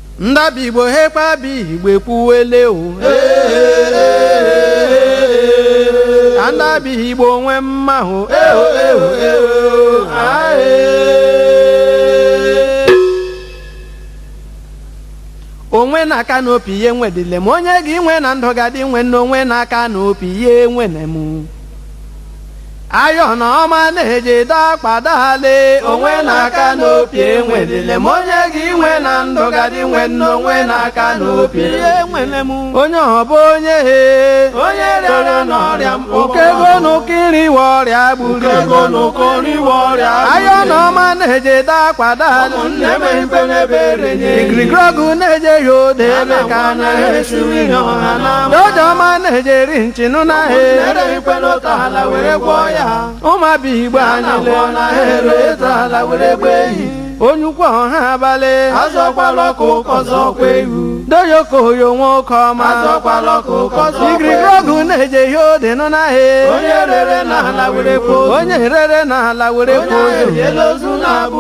ndabi igbo hekpabi igbo ekwuwele o ka ndabi igbo nwe mma o eo eo eo ae. onwe na-aka n'opi ihe nwedile m onye gị nwe na ndụ gadị nwe nne onwe na-aka n'opi ihe nwene m ayọ na ọma na-eje dakpadale onwe na-aka n'opi enwedile m onye gị nwe na ndụ gadị nwe nne onwe na-aka n'opi ihe nwene m onye ọbụ onye he onye rịara n'ọrịa okego n'ụkiriwe ọrịa gburu ayọ na ọma na-eje dakpadale igirigirọgụ na-eje ya ode ebe ka dojo ọma na-eje ri nchinụ na he ụmụabịa igbo anyị onye ukwu ọha abalị doyokoyo nwoke ọma igirigirọgụ na-eje ihe ode nụ na he onye rere n'ala were kpozo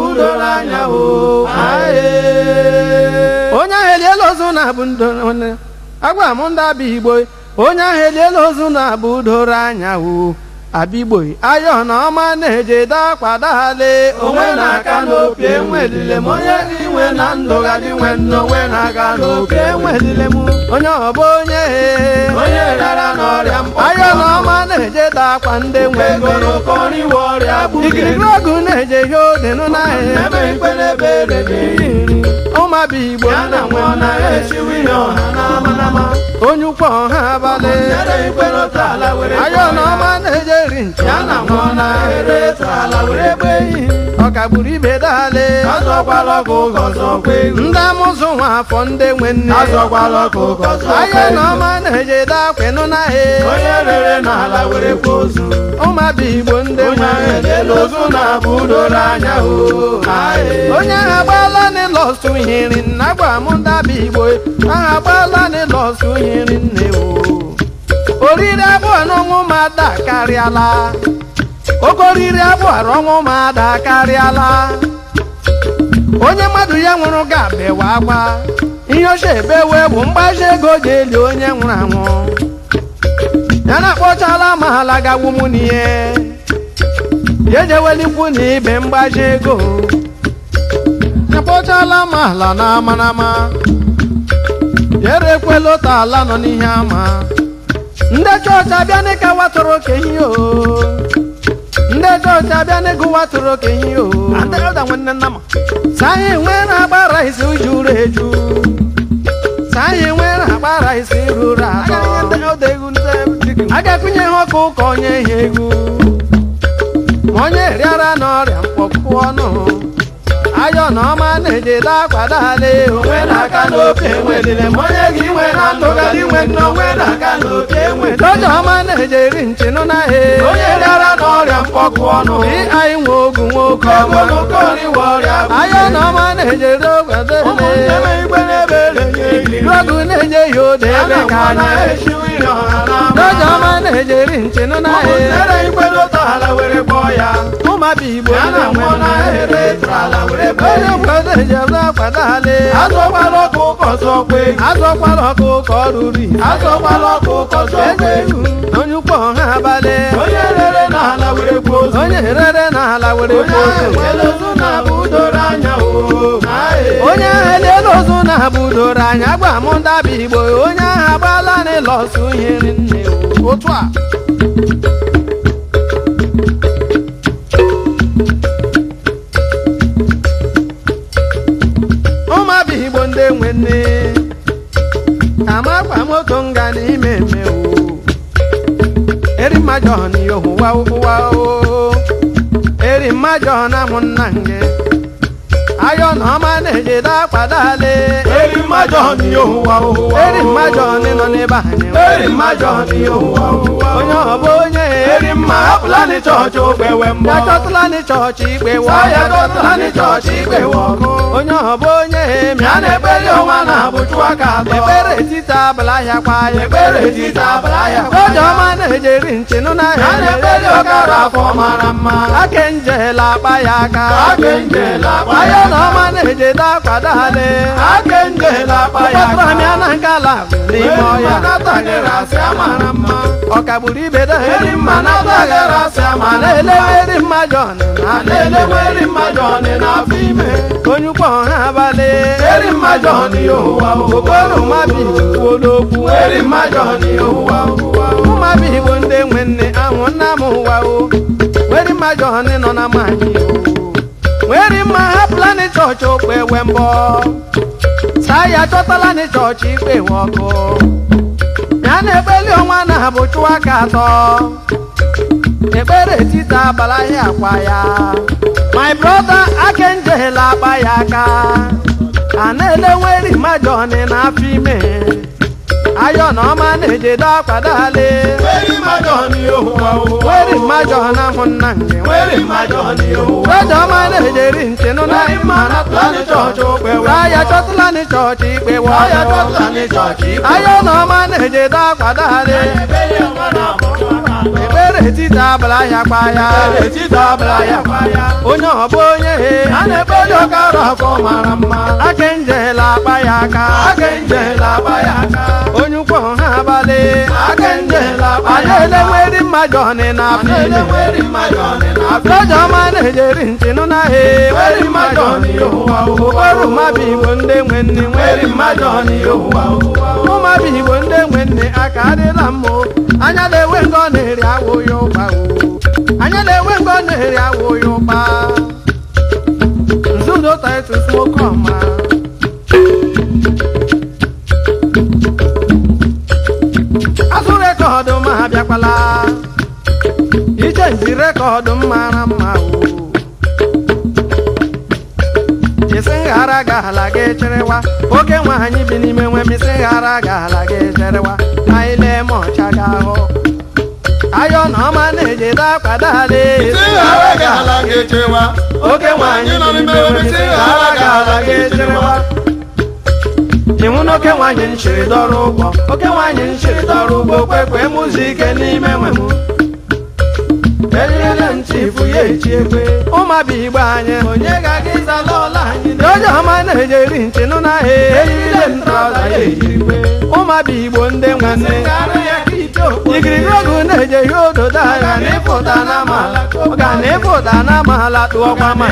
onye ahụ eliela ozu na-abụ ndo agwa m ndị abịa igbo onye ahụ eliela ozu na-abụ doro anya o abigbo ayọ na ọma na-eje dakpadale onwe na-aka n'opi enwelile m onye gị nwe na ndụ gadị nwe nne onwe na-aga n'opi enwelile m onye ọbụ onye onye rara n'ọrịa ayọ na ọma na-eje dakwa ndị nwe ego ikirikiri ọgụ na-eje ihe odenụ n'ahịa ụmụabịa igbo onye ukwu ọha abalị ayọ na ọma na-eje ri nche ọ kagburu ibe dale ndị amụzụ nwa afọ ndị nwe nne ayọ na ọma na-eje dakwenụ n'ahịa ụmụabịa igbo ndị nwe onye ahụ agbaala n'ịlọsụ hiri nna gwa m ndabi igbo ahụ agbaala n'ịlọsụ hiri nne o oriri abụọ n'ọnwụ m ada karịala oke oriri abụọ ọnwụ m ada karịala onye mmadụ ya nwụrụ ga-abewa agwa ihe oche ebewe bụ mgbaji ego ji eli onye nwụrụ anwụ ya na-akpọchala ma ala gawu mụ n'ihe ya ejewelikwu na ibe mgbaji ego akpọchala m ala na amanama yere ekwela ụta ala nọ n'ihe ama ndị chọọchị abịa n'ịka watụrụ okenye o ndị chọọchị abịa n'ịgụ watụrụ okenye o saanyị nwee na-agbara isi juru eju saanyị nwee na-agbara isi ruru atọ agakwunye ha ọkụ ụka onye ihe egwu ma onye rịara n'ọrịa mkpọpụ ọnụ ayọ na ọma na-eje dakwadale onwe na-aka n'ofe enwedile m onye gị nwe na ndụ gadị nwe nne onwe na-aka n'ofe enwe dojo ọma na-eje ri nchinụ na he onye rịara n'ọrịa mkpọkụ ọnụ ị anyị nwe ogu nwoke ọma ayọ na ọma na-eje dogwadele rogu na-eje ya ode ebe ka anyị dojo ọma na-eje ri nchinụ na he ụmụabịa igbo onye mgbado ejem akwadale azọkwala ọkụ ụkọ zọkwa ego azọkwala ọkụ ka ọ ruru ihe azọkwala ọkụ ụkọ zọkwa ego onye ukwu ọha abalị onye rere n'ala were gbuo ozu onye rere n'ala were onye gbuo ahụ ozu enwela ozu na-abụ doro anya o onye ahụ eliela ozu na-abụ doro anya gwa m ndabi igbo onye ahụ agbaala n'ịlọsụ ihe nne otu a ụmụabịa igbo ndị nwe nne amakwa moto nga n'ime eme o eri mmajọ n'ihe ụwa ụwa o eri mmajọ na ụmụnna nge ayọ na ọma na-eje dakpadale eri mmajọ n'ihe ụwa ụwa eri mmajọ nị nọ n'ebe anyị eri mmajọ n'ihe ụwa ụwa onye ọbụ onye eri mma hapụla ndị chọọchị okpewe mbọ ya chọtụla ndị chọọchị ikpe wọ ya chọtụla ndị chọọchị ikpe wọ ọkụ onye ọbụ onye mịa na-ekpere ọnwa na-abụ chụọ aka atọ ekpere etiti abụla ahịa kwa ya ekpere etiti abụla ahịa kwa ya oje ọma na-ejeri nchinụ n'ahịa na-ekpere ọkara afọ mara mma ake njela akpa ya aka ake njela akpa ya na ọma na-ejede akwa dale ake njela akpa ya aka mịa na nkala n'ime ọya ọkagburu ibe da eri mma ma na-ele eri mma jọn onye ukwu ọha abalị eri mma jọn okporo mmabi kwuolokwu mmabi igbo ndị nwe nne ahụ nna m ụwa o weri mma jọn nọ na mmanyị o weri mma hapụla ndị chọọchị okpe ewe mbọ saa ya chọtala ndị chọọchị ikpe we ọkụ ya na-ekpeli ọnwa na-abụ chụwa aka atọ ekpere etiti abala ya akwa ya my brother akenjela akpa ya aka a na-elenweri majọni n'afọ ime ayọ na ọma na-ejedo akwa dale weri mmajọ na ahụ nna nke weje ọma na-ejeri nchenụ na ya chọtụla ndị chọọchị ikpe wọ ayọ na ọma na-ejedo akwa dale ekpere etiti abala ya kwa ya onye ọbụ onye he a na-ekpeli ọkara afọ mara mma akenjela akpa ya aka onye ukwu ọha abalị adaelenweri mmajọ ọnị na afọjọ ọma na-ejeri nchinụ na he okporo mmabi igbo ndị nwe nne ụmụabi igbo ndị nwe nne aka adịla mma o. anya na-enwe ngo na-eri awụ ya ụba o anya na-enwe ngo na-eri awụ ya ụba nzudo titus nwoke ọma azụ rekọdụ ma ha bịakwala ije nji rekọdụ m mara mma o isi nghara gaala gị cherewa oke nwaanyị bi n'ime nwe m isi nghara gaala gị cherewa anyị lee ma ọcha ga ahụ ayọ na ọma na-ejide akwa dale oke nwaanyị nọ n'ime nwe m isi nghara gaala gị cherewa ịnwụ na oke nwaanyị nchiri dọrọ ụgbọ oke nwaanyị nchiri dọrọ ụgbọ kwekwe mụzi ike n'ime nwe m enyere ntị ifu ya echi ekwe ụmụaba igbo anyị onye ga-aga ịzala ọla anyị onye ọma na-ejeri ntị nụ na ha eyirire m traụza ya ejirikwe ụmụaba igbo ndị nwanne igirigi ogu na-eje ihe ododo agha na ịpụta na amaala ga na ịpụta na amaala tụọkwa ma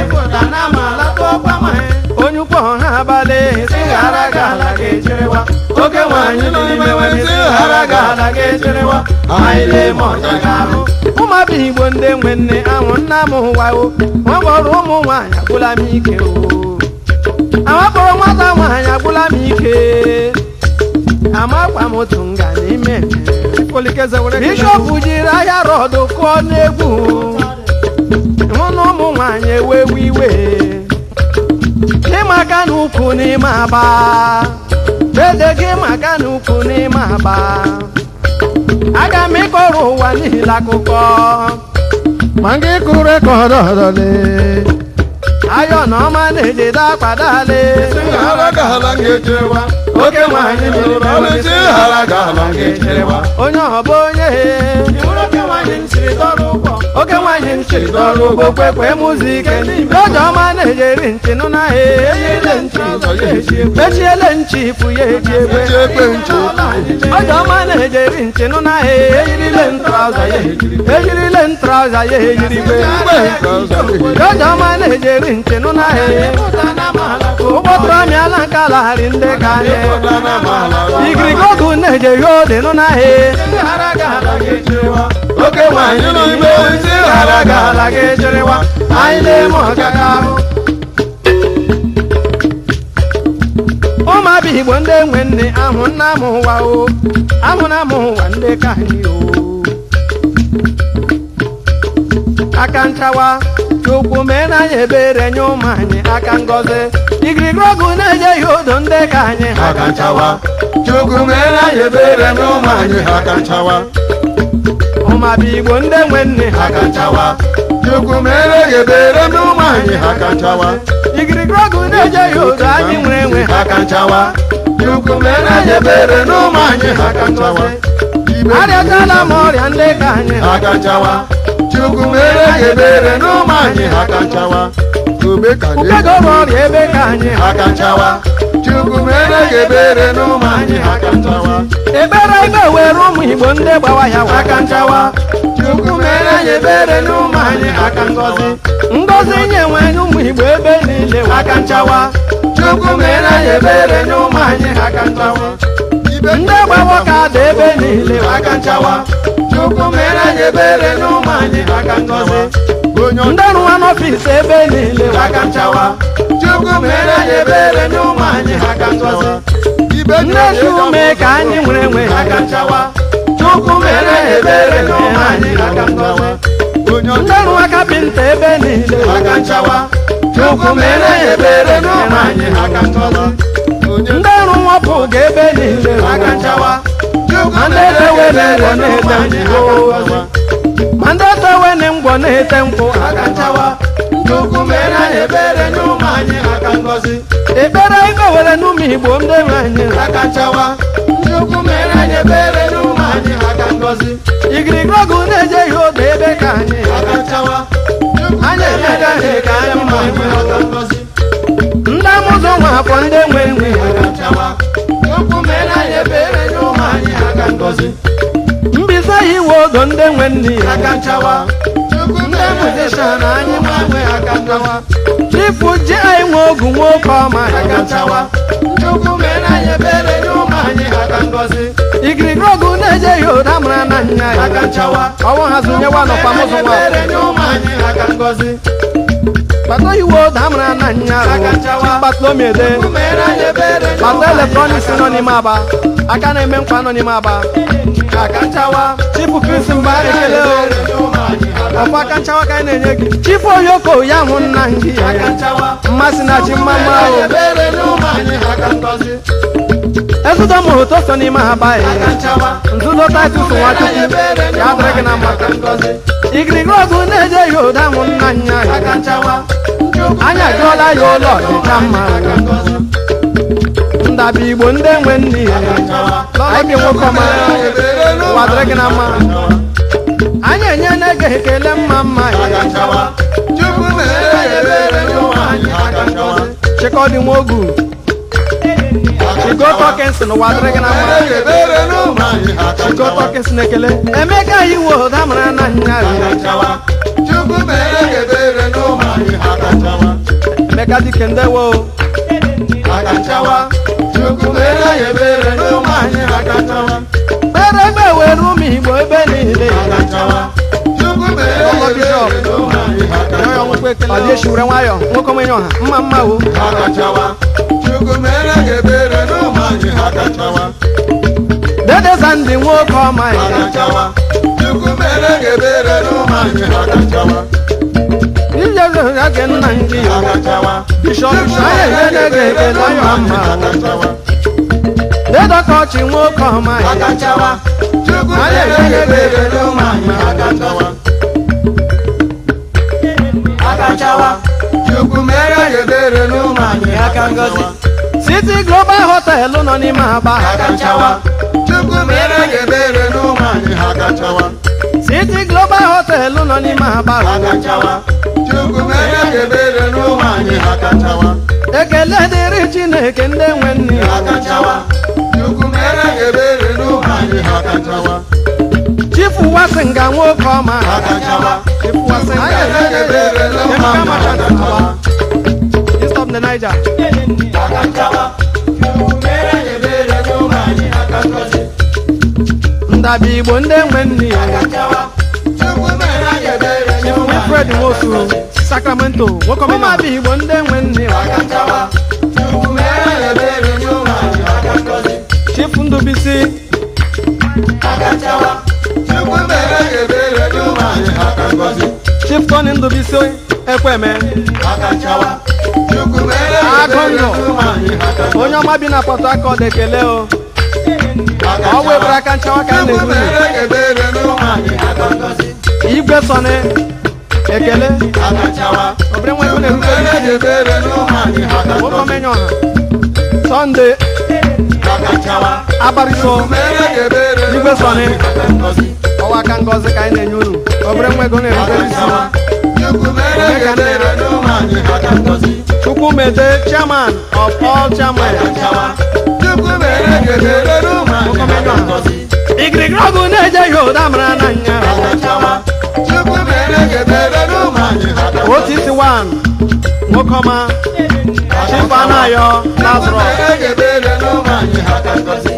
onye ukwu ọha abalị si ghara ga ala ga-echerewa oke nwaanyị nọ n'ime nwere si ghara ga ala ga-echerewa anyị lee ma ọcha ga-ahụ ụmụaba igbo ndị nwe nne ahụ nna m ụwa o nwekpọrọ ụmụ nwaanyị agwụla m ike o amakpọrọ nwata nwaanyị agwụla m ike amakwa m otu nga n'ime bishọp jiri ahịa rọdụ kụọ n'egwu hụ na ụmụ nwaanyị ewewe iwe gị maka na ukwu n'ime aba dede gị maka na ukwu n'ime aba aga m ịkọrọ ụwa niile akụkọ ma gị kụ rekọdụ ọdọle ayọ na ọma na-ejide akwa dale oke nwaanyị onye ọbụ onye oke nwaanyị nchiri dọrọ ugbo kwekwe mụzi ike oje ọma na-ejeri ntị nụ na ha echiele nchi ifu ya eji egbe oje ọma na-ejeri ntị nụ na ha eyirile ntrauza ya eyirile ntrauza ya eyirigbe oje ọma na-ejeri ntị nụ na ha ụgbọtụrụ amịala nke alagharị ndị ka anyị igirigogu na-ejeghị ode nụ na ha oke nwaanyị nọ n'ime isi ghara gala gị cherewa anyị na-eme ọgaga ahụ ụmụaba igbo ndị nwe nne ahụ nna m ụwa o ahụ na m ụwa ndị ka anyị o aka nchawa chukwu mere anyị ebere nye ụmụ anyị aka ngọzi igirigorogu na-ejeghị odo ndị ka anyị ha aka nchawa chukwu mere anyị ebere n'ụmụ anyị aka nchawa ọmụma bụ igbo ndị nwe nne ha ha ka nchawa chukwu mere gị ebere n'ụmụ anyị ha ka nchawa igirigiri ọgụ na-eje ya otu anyị nwere enwe ha ha ka nchawa chukwu mere gị ebere n'ụmụ anyị ha ka nchawa Ibe arịachala m ọrịa ndị ka anyị ha ka nchawa chukwu mere gị ebere n'ụmụ anyị ha ka nchawa obe ka dị ụkwegoro ọrịa ebe ka anyị ha ka nchawa chukwu mere gị ebere n'ụmụ anyị ha ka nchawa ebere ibe were ụmụ igbo ndị gbawa ya ha ka nchawa chukwu mere gị ebere n'ụmụ anyị ha ka ngọzi ngozi nye nwanyị ụmụ igbo ebe niile ha ka nchawa chukwu mere gị ebere n'ụmụ anyị ha ka nchawa Ibe ndị gbawa ka dị ebe niile aka nchawa chukwu mere anyị ebere n'ụmụ anyị aka ngọzi onye ndị rụwa n'ọfịs ebe niile aka nchawa chukwu mere anyị ebere n'ụmụ anyị aka ngọzi ibe ndị si ume ka anyị nwere enwe aka nchawa chukwu mere anyị ebere n'ụmụ anyị aka ngọzi onye ndị rụwa kapịnta ebe niile aka nchawa chukwu mere anyị ebere n'ụmụ anyị aka ngọzi onye ndị rụwa pụga ebe niile aka nchawa chukwu Ma ndị mere anyị etewe ebere na-ete n'ụmụ anyị aka ngọzi ma ndị tewe na ngwọ na-ete nkwụ aka nchawa chukwu mere anyị ebere n'ụmụ anyị aka ngọzi ekpere ikpe were n'ụmụ igbo ndị nwe anyị aka nchawa chukwu mere anyị ebere n'ụmụ anyị aka ngọzi igirigiri ọgụ na-eje ihe oge ebe ka anyị aka nchawa anyị emega ihe ka anyị ụmụ mma anyị aka ngọzi ndị amụzụ nwa afọ ndị nwe nwe aka nchawa chukwu mere anyị ebere n'ụmụ anyị aka ngọzi mbisa iwe ogo ndị nwe nne ya aka nchawa chukwu mere anyị musician anyị ụmụ anyị aka ngọzi chifu ji anyị nwe ogu nwoke ọma aka nchawa chukwu mere anyị ebere n'ụmụ anyị aka ngọzi igirigiri ọgụ na-eje ihe ụda mara na nya ya aka nchawa ọwụ hazunyewa nọkwa mụzụ nwa ebere n'ụmụ anyị aka ngọzi kpata iwe ụda mara na nya Aka nchawa. kpatlomiede chukwu mere anyị ebere n'ụmụ kpata anyị eletrọniks aka nọ n'ime aba aka na-eme nkwa nọ n'ime aba aka nchawa chifu krisi mgbe ekele o ebere n'ụmụ anyị aka ọkwa aka nchawa ka anyị na-enye gị chifu oyoko ya hụ nna gị aka nchawa mmasị na chi mma mma o ebere n'ụmụ anyị aka ngọzi ezudo mụrụ ụtọ so n'ime ha baghị aka nchawa nzudo titus nwachukwu ebere ya dịrị gị na mma aka ngọzi igirigiri ọgụ na-eje ihe ụda hụ nna nya ya aka nchawa chukwu anyị ajụọla ya ụlọ dịcha mma aka ngọzi ndabụ igbo ndị nwe nne ya anyị gị nwoke ọma ebere n'ụmụ ụwa dịrị gị na mma aka nchawa anyị enye na-ege ekele mma mma aka nchawa chukwu mere anyị ebere n'ụmụ anyị aka ngọzi chịkọdị nwa ogu chigo tọkins n'ụwa dịrị gị na mma mere anyị ebere n'ụmụ anyị aka chigo nchawa tọkins na-ekele emeka iwe ụda mara na nya aka ya nchawa chukwu mere anyị ebere n'ụmụ anyị aka nchawa emeka dike ndewo aka nchawa chukwu mere anyị ebere n'ụmụ anyị aka nchawa kpere ebe were ụmụ igbo ebe niile aka nchawa chukwu mere anyị ebere n'ụmụ anyị aka nchawa ọ dị eshiwere nwayọ nwoke omenye ọha mma mma o aka nchawa chukwu mere anyị ebere n'ụmụ anyị aka nchawa dedeza ndị nwoke ọma ya aka nchawa chukwu mere anyị ebere n'ụmụ anyị aka nchawa ije age nna ndị ya aka nchawa bishọp anyị enye na-ege ekele mma mma aka nchawa dedọka ọchị nwoke ọma ya aka nchawa chukwu mere anyị ebere n'ụmụ anyị aka nchawa aka nchawa chukwu mere anyị ebere n'ụmụ anyị aka ngọzi City Global Hotel nọ n'ime Aba aka nchawa chukwu mere anyị ebere n'ụmụ anyị aka nchawa City Global Hotel nọ n'ime Aba aka nchawa chukwu mere anyị ebere n'ụmụ anyị aka nchawa ekele dịrị Chineke ndị nwe nne aka nchawa chukwu mere anyị ebere n'ụmụ anyị aka nchawa Chifu Wasinga nwoke ọma aka nchawa Chifu Wasinga anyị anyị ebere n'ụmụ Emeka anyị aka Machanta nchawa East of the Niger aka nchawa chukwu mere anyị ebere n'ụmụ anyị aka ngọzi ndabi Igbo ndị nwe nne aka nchawa chukwu mere anyị ebere Chifu n'ụmụ anyị Wilfred Nwosu Sacramento nwoke ọma bụ Igbo ndị nwe nne aka nchawa chukwu mere anyị ebere n'ụmụ anyị aka ngọzi Chifu Ndubisi aka nchawa chukwu mere anyị ebere n'ụmụ anyị aka ngọzi Chief Tony Ndubisi Ekweme aka nchawa chukwu mere anyị Agụ ebere ndụ. n'ụmụ anyị aka ngọzi onye ọma bi na Port Harcourt ekele o ọ webere aka nchawa ka a Chukwu na-ebu mere gị ebere n'ụmụ anyị aka ngọzi igwe sọni ekele aka nchawa obere nwa ego Chukwu na-erube mere gị ebere n'ụmụ anyị aka nwoke ngọzi omenye ọha sọnde aka nchawa abarịso mere gị ebere Igwe n'ụmụ Sọnị. anyị aka ngọzi ọwa aka ngọzi ka anyị na-enye unu obere nwa ego na-erube aka isi nchawa Chukwu mere gị ebere n'ụmụ anyị aka ngọzi chukwu mede chairman of all chairman aka nchawa Chukwu mere gị ebere n'ụmụ anyị aka ngọzi igirigiri ọgụ na-eje ya ụda mara na nya aka nchawa Chukwu mere gị ebere n'ụmụ anyị aka ngọzi otiti wan nwoke ọma chifa na-ayọ Chukwu lazarus mere gị ebere n'ụmụ anyị aka ngọzi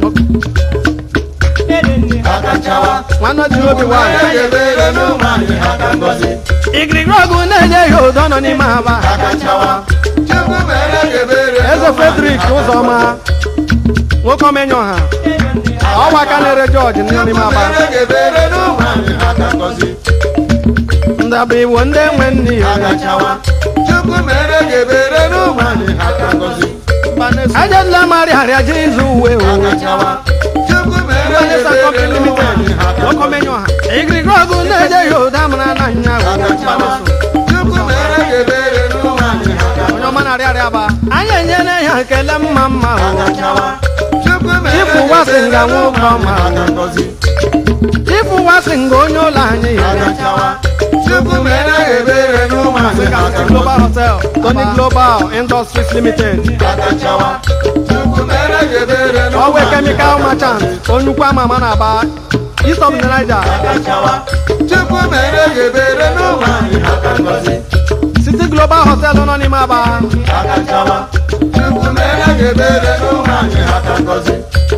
aka nchawa nwanne ji obi wan mere gị ebere n'ụmụ anyị aka ngọzi igirigiri ọgụ na-eje ya ụda nọ n'ime aba aka nchawa Chukwu mere gị ebere eze fredrik ụzọma nwoke omenye ọha ọwa aka na-ere jọji nọ n'ime aba mere gị ebere n'ụmụ anyị aka ngọzi ndabụ iwu ndị nwe nne ya aka nchawa Chukwu mere gị ebere n'ụmụ anyị aka ngọzi ajedela mari arịa ji izu uwe o aka nchawa Chukwu mere gị Vanessa ebere Company n'ụmụ Limited anyị aka nwoke ngọzi omenye ọha igirigiri ọgụ na-eje ya ụda mara na nya aka nchawa Chukwu mere gị ebere n'ụmụ anyị aka onye ọma na-arịa arịa aba anyị enyela ya ekele mma mma o aka nchawa Chukwu mere Ifu gị wasị ebere nga nwoke n'ụmụ ọma. anyị aka ngọzi ifu wasị nga onye ụlọ anyị aka nchawa Chukwu mere gị ebere n'ụmụ anyị aka global ngọzi hotel tony global industries limited aka nchawa Chukwu mere gị ebere n'ụmụ ọwe anyị chemical aka merchant ngọzi. onnukwu ama ama na-aba east of niger aka nchawa Chukwu mere gị ebere n'ụmụ anyị aka ngọzi city global hotel nọ n'ime aba aka nchawa Chukwu mere gị ebere n'ụmụ anyị aka ngọzi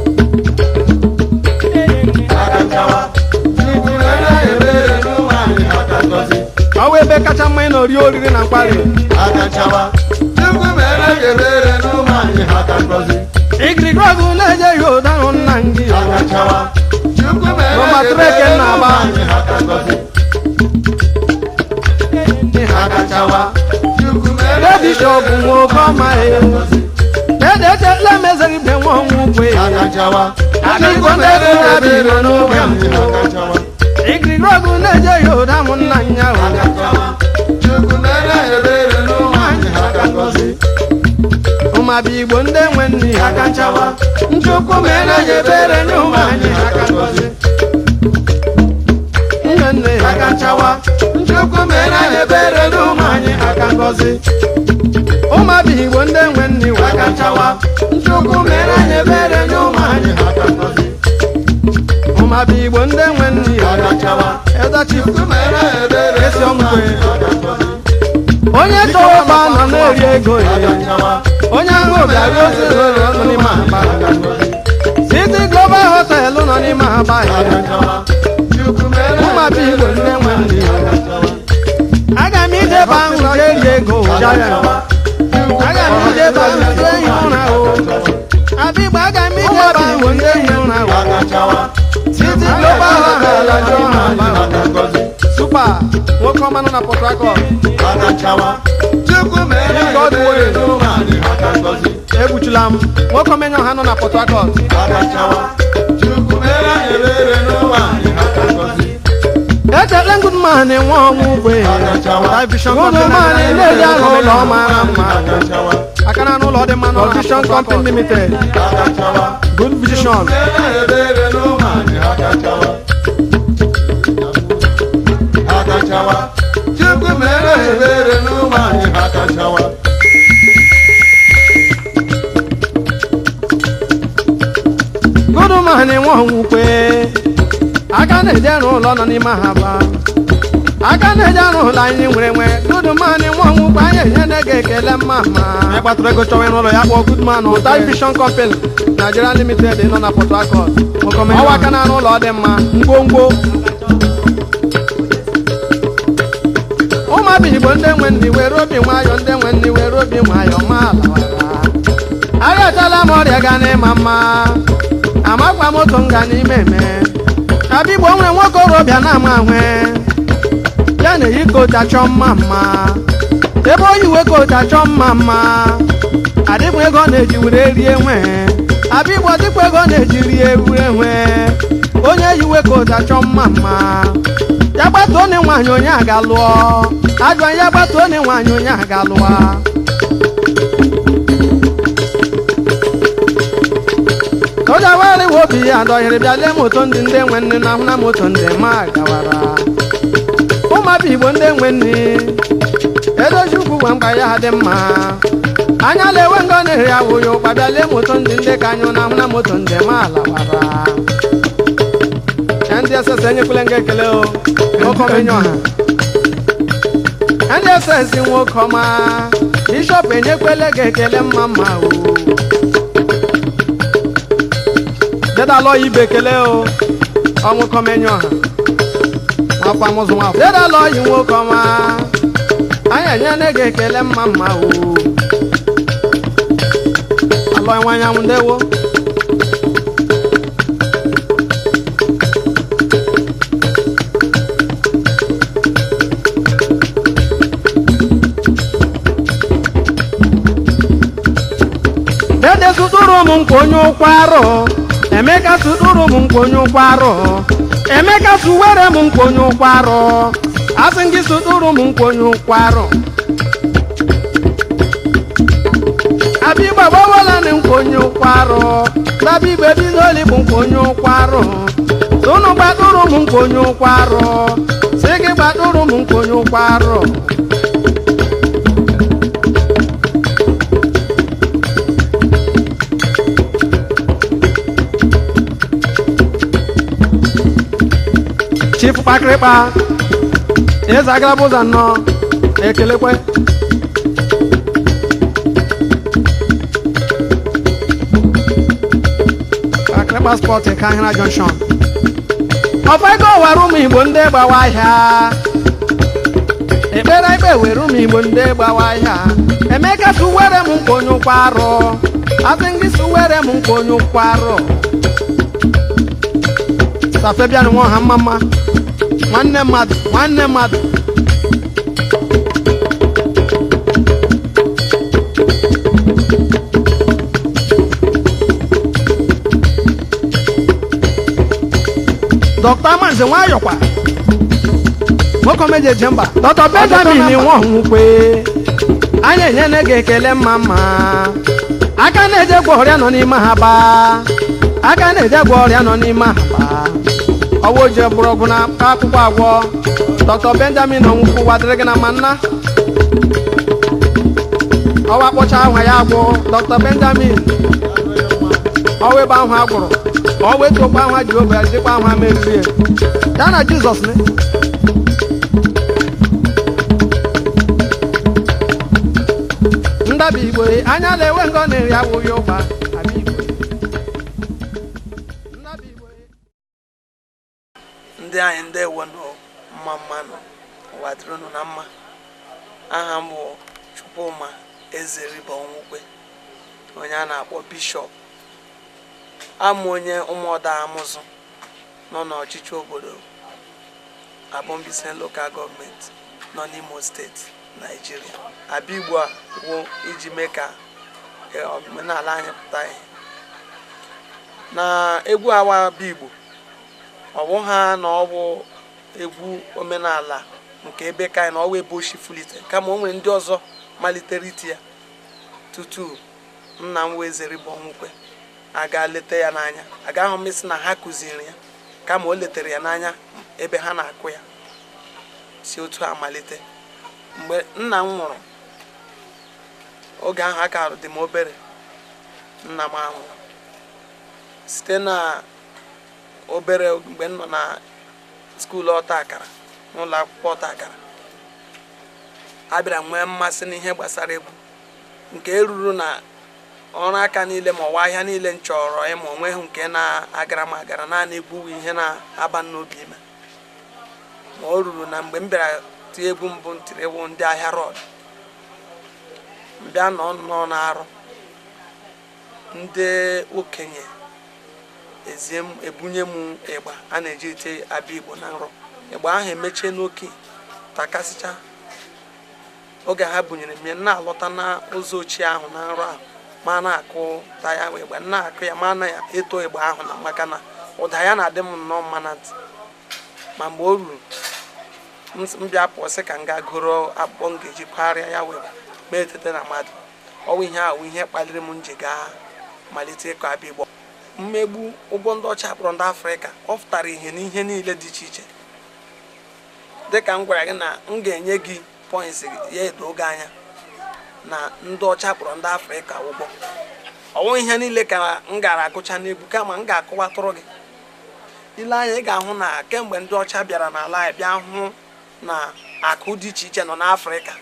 aka nchawa Chukwu mere gị ebere n'ụmụ anyị aka ngọzi ọwa ebe kacha mma ị nọ rie oriri na mkparị aka nchawa Chukwu mere gị ebere n'ụmụ anyị aka ngọzi igirigiri ọgụ na-eje ya ụda hụ nna gị aka nchawa Chukwu mere Roma gị Trek ebere na-aba. n'ụmụ anyị aka ngọzi aka nchawa Chukwu mere gị bishọp ebere nwoke ọma ya aka ngọzi dede echela mezere ibe nwa ọnwụ ukwe aka nchawa Adịghị Chukwu ndị mere ego gị na-abịa ebere iro n'oge n'ụmụ anyị mbụ. aka nchawa igirigiri ọgụ na-eje ya ụda hụ nna nya o aka nchawa Chukwu mere gị ebere n'ụmụ anyị aka ngọzi ụmabụ igbo ndị nwe nne ya aka nchawa nchukwu mere ya ebere nye ụmụ anyị aka ngozi nne nne ya aka nchawa Chukwu mere gị ebere n'ụmụ anyị aka ngọzi ụmabụ igbo ndị nwe nne ya aka nchawa Chukwu mere gị ebere nye ụmụ anyị aka ngọzi ụmabụ igbo ndị nwe nne ya aka nchawa edachi Chukwu mere gị ebere Esi n'ụmụ ọmụkwe. anyị aka ngọzi onye chọrọ ụba nọ na-eri ego ya aka nchawa onye ahụ bịara ozi ụlọ nọ n'ime aba aka ngọzi City Global Hotel nọ n'ime aba ya aka nchawa Chukwu mere gị ụmabụ igbo ndị nwe nne ya aka nchawa aga m ijebe ahụ jee eri ego aka jaya nchawa aga m ijebe ahụ jee ihi ụra o abigbo aga m ijebe ahụ jee ihi ụra o aka nchawa City Global Hotel ajọ ha aba aka ngọzi Super nwoke ọma nọ na Port Harcourt aka nchawa Chukwu mere gị ebere n'ụmụ anyị aka ngọzi egbuchila m nwoke omenye ọha nọ na Port Harcourt aka nchawa Chukwu mere gị ebere n'ụmụ anyị aka ngọzi echele ngudman nwe ọnwụ ugwe aka nchawa Vision Company na-eji arụ ụlọ mara mma aka nchawa aka na n'ụlọ dị mma nọ na Vision Company Limited aka nchawa Good Vision mere gị ebere n'ụmụ anyị aka nchawa aka nchawa Chukwu mere gị ebere n'ụmụ anyị aka nchawa Goodman nwe ọnwụ ukwe aka na-eji arụ ụlọ nọ n'ime ha ba aka na-eji arụ ụlọ anyị nwere nwe Goodman nwe ọnwụ ukwe anyị enyela gị ekele mma mma anyị gbatụrụ ego chọwa ịrụ ụlọ ya kpọọ Goodman Ụta Vision Company Nigeria Limited nọ na Port Harcourt ọwa aka na-arụ ụlọ dị mma ngwongwo ụmụabụ igbo ndị nwe ndị were obi nwayọ ndị nwe ndị were obi nwayọ ma alawara arịachala m ọrịa ga n'ịma mma amakwa m otu nga n'ime eme abigbo nwere nwoke orobịa na-ama ahwe ya na-eyi kota chọọ mma mma ebe oyi uwe kota chọọ mma mma adịbụ ego ọ na-eji were rie nwe abịa igbo dịkwa ego na-ejiri ewu enwe onye yiwe ka ụja chọọ mma mma ya gbata onye nwaanyị onye aga lụọ ajọ ya gbata onye nwaanyị onye aga lụọ onye were iwe obi ya dọhịrị bịa lee moto ndị ndị nwe nne na ahụ na moto ndị ma gawara ụmụabịa igbo ndị nwe nne edozi ukwu gwa mkpa ya dị mma anya lewe ngo na-eri awụ ya ụkpa bịa lee moto ndị ndị ka anyụ na ahụ na moto ndị ma alawara ya ndị esese enyekwele nga ekele o nwoke ọma enye ọha ya ndị esesi nwoke ọma bishọp enyekwele ga ekele mma mma o dedalọ ibe ekele o ọnwụkọ ọma enye ọha nwakwa mụzụ nwafọ dedalọ yi nwoke ọma anyị enyela ga ekele mma mma o alọ nwa anyanwụ ndewo dede sụtụrụ m nkwa onye ụkwụ arụ emeka sụtụrụ m nkwa onye ụkwụ arụ emeka sụwere m nkwa onye ụkwụ arụ asị gị sụtụrụ m nkwa onye ụkwụ arụ abịa igbe gbawala na nkwa onye ụkwụ arụ dabịa igbe bidoli bụ nkwa onye ụkwụ arụ tụnụ gbatụrụ m nkwa onye ụkwụ arụ si gị gbatụrụ m nkwa onye ụkwụ arụ chief kpakịrịkpa eze agaraba ụzọ nnọọ ekelekwe kpakịrịkpa spọt nke ahịra junction ọfago were ụmụ igbo ndị gbawa ahịa ekpere ikpe were ụmụ igbo ndị gbawa ahịa emeka suwere m nkwa onye ụkwụ arụ asị ngị suwere m nkwa onye ụkwụ arụ safebian nwa ọha mma mma nwanne mmadụ nwanne mmadụ dọkta amanze nwayọkwa nwoke omeji eje mba dọkta benjamin nwa ọnwụkwe anyị enyela gị ekele mma mma aka na-eje gwa ọrịa nọ n'ime ha baa aka na-eje gwa ọrịa nọ n'ime ha baa ọwa oje bụrụ ọgwụ na akwụkwọ agwọ dọkta benjamin onwukwu wadịrị gị na ma nna ọwa kpọcha ahụ ya agwụ dọkta benjamin ọwa ebe ahụ agwụrụ ọwa etu okwu ahụ jehova ya dịkwa ahụ meriri ya na jizọs ne ndabi igbo anya na-enwe ngọ na-eri awụghị ụgba abịa igbo ndabi igbo ndị anyị ndewo nọ mma mma nọ ụwa dịrịnụ na mma aha m bụ chukwuma eze riba onwukwe onye a na-akpọ bishọp amụ onye ụmụọda amụzụ nọ n'ọchịchị obodo abọmbise lokal gọọmenti nọ n'imo steeti naijiria abịa igbo a wụ iji mee ka eh, omenala anyị pụta ihe na egwu awa abịa igbo ọ bụ ha na ọ bụ egwu omenala nke ebe ka anyị na ọwa ebe oshi fulite kama o nwere ndị ọzọ malitere iti ya tutu nna m wee zere bụ ọnwụkwe aga leta ya n'anya agaghị m isi na ha kụziri ya kama o letere ya n'anya ebe ha na-akụ ya si otu a malite mgbe nna m nwụrụ oge ahụ aka dị m obere nna m anwụ site na obere mgbe m nọ na skuulu ọta akara n'ụlọ akwụkwọ ọta akara a bịara nwee mmasị n'ihe gbasara egwu nke eruru na ọrụ aka niile ma ọwa ahịa niile m chọrọ ịma onweghị nke na-agara m agara naanị egwu bụ ihe na-aba m n'obi ime ma o ruru na mgbe m bịara tie egwu mbụ m tiri egwu ndị ahịa rọd mbịa nọ nnọọ na-arụ ndị okenye ezie m ebunye m ịgba a na-eji ete abịa igbo na nrọ ịgba ahụ emechie n'oke takasịcha oge ha bunyere m ya na-alọta n'ụzọ ochie ahụ na nrọ ahụ ma na-akụ ta ya wee gba na-akụ ya ma na ya eto ịgba ahụ na maka na ụda ya na-adị m nnọọ mma na ntị ma mgbe o ruru m s- m bịa pụọ sị ka m gaa goro akpụkpọ m ga-eji kwarịa ya wee ma etete na mmadụ ọwụ ihe ahụ ihe kpaliri m nji gaa malite ịkọ abịa igbo mmegbu ụgbọ ndị ọcha kpọrọ ndị afrịka ọ pụtara ihe n'ihe niile dị iche iche dịka m gwara gị na m ga-enye gị pọyịnsị ya edo gị anya na ndị ọcha kpọrọ ndị afrịka ụgbọ ọwụ ihe niile ka m gara agụcha n'egwu kama m ga-akọwatụrụ gị ile anya ị ga-ahụ na kemgbe ndị ọcha bịara n'ala anyị bịa hụ na akụ dị iche iche nọ n'afrịka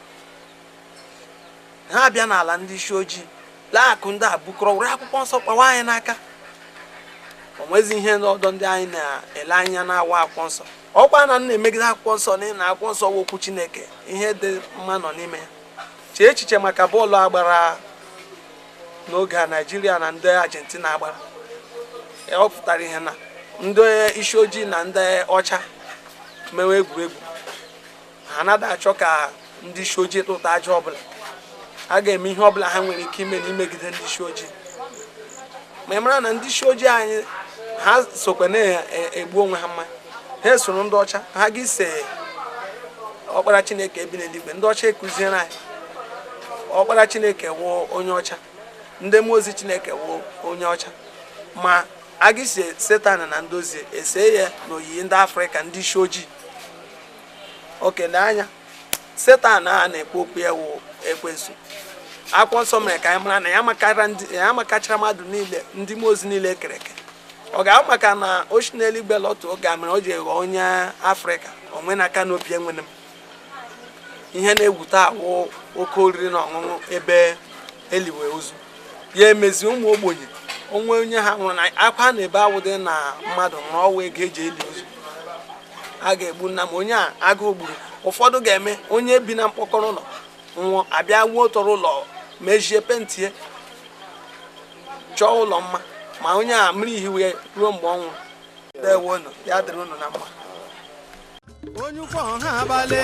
ha bịa n'ala ndị isi ojii lee akụ ndị a bukọrọ were akwụkwọ nsọ kpawa anyị n'aka o nwezi ihe n'ọdọ ndị anyị na-ele anya na-awa akwụkwọ nsọ ọkwa na m na-emegide akwụkwọ nsọ n'ihi na akwụkwọ nsọ bụ okwu chineke ihe dị mma nọ n'ime ya chee echiche maka bọọlụ agbara n'oge a naijiria na ndị argentina agbara ọ pụtara ihe na ndị isi ojii na ndị ọcha mewe egwuregwu ha anaghị achọ ka ndị isi ojii tụta aja ọbụla a ga-eme ihe ọbụla ha nwere ike ime n'imegide ndị isi ojii ma ị mara na ndị isi ojii anyị ha sokwa na-egbu onwe ha mmanya ha esoro ndị ọcha ha ga ise ọkpara chineke ebi n'eluigwe ndị ọcha ekụziere anyị ọkpara chineke wụ onye ọcha ndị mmụọ ozi chineke wụ onye ọcha ma a ga ise setan na ndozi ese ya n'oyiyi ndị afrịka ndị isi ojii okele anya setan a na-ekwu okwu ya wụ ekwensu akwụkwọ nsọ mere ka anyị mara na ya makara ndị ya makachara mmadụ niile ndị mmụọ ozi niile ekere eke ọ ga-ahụ maka na ochi n'eluigwe lọtụ oge a mere o ji ghọọ onye afrịka onwe n'aka n'obi enwere m ihe na-ewute awụ oke oriri na ọṅụṅụ ebe eliwe ozu ya emezi ụmụ ogbenye onwe onye ha nwụrụ na akwa na-ebe awụdị na mmadụ nwụrụ ọnwa ego eji eli ozu a ga-egbu nna m onye a agụụ gburu ụfọdụ ga-eme onye bi na mkpọkọrọ ụlọ nwụọ abịa wuo tọrọ ụlọ mejie pentie chọọ ụlọ mma ma onye a mmiri ihiwe ruo mgbe ọ nwụrụ dewonu ya dịrị unu na mma onye ukwu ọha abalị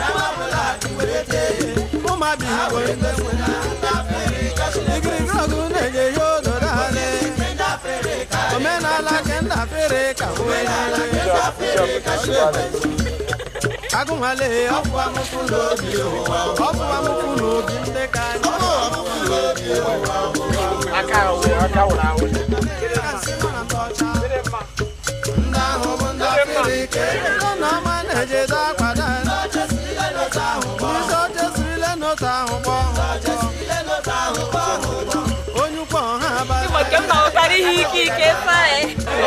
ụmụabi igbo igirigi ọgụ na-enye ya ododo alị omenala ke ndị afrịka agụnwale ọfụwa mụfụ n'obi ọfụwa mụfụ n'obi ndị ka anyị ndị ahụ bụ ndị afrịka ego na ọma na-ejedo akwado anyị ndị oche sirile n'otu ahụ kpọọ onye ukwu ọha abalị Porque eu falo para Henrique que sai.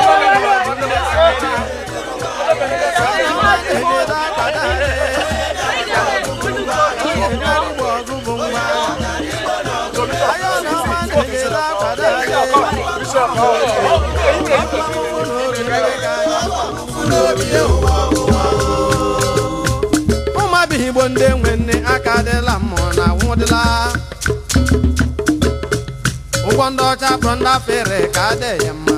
na-ejedo akwado anyị Igbo ọgụ bụ nwa ayọ na ọma na-ejedo akwado anyị ụmụabighị igbo ndị nwe nne aka dịla mmụọ na nwụdịla ụgbọ ndị ọcha kpọrọ ndị afere ka adịghị mma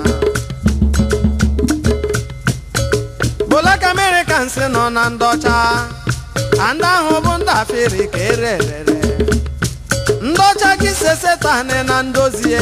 Black Americans nọ na ndị ọcha a ndị ahụ bụ ndị afere ka ere erere ndị ọcha gị se setan na ndozie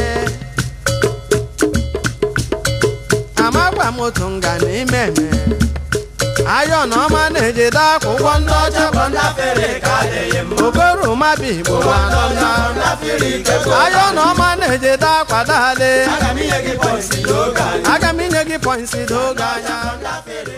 amagba moto nga n'ime eme ayọ na ọma na-ejide akwụkwọ ndị ọcha bụ ndị afere ka adịghị mma okoro mabi igbo ma nọ na ayọ na ọma na-ejide akwado ale aga m inye gị pọinsi doge anya